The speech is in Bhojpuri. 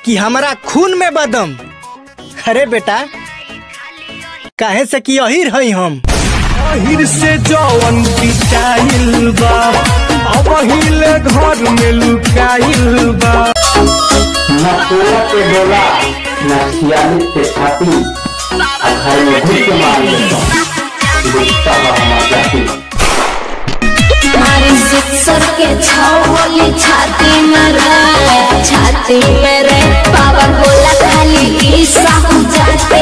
कि हमारा खून में बदम अरे बेटा काहे से कि अहिर हई हम अहिर से जवन पिटाइल बा अब हिले घर में लुकाइल बा न सोलह पे डोला न छियालीस पे छाती अठाई में घुस के मार देता देखता बा हमार जाति मारी सिक्सर के छावली छाती में रे छाती में रे पावर बोला खाली ई साहू जाते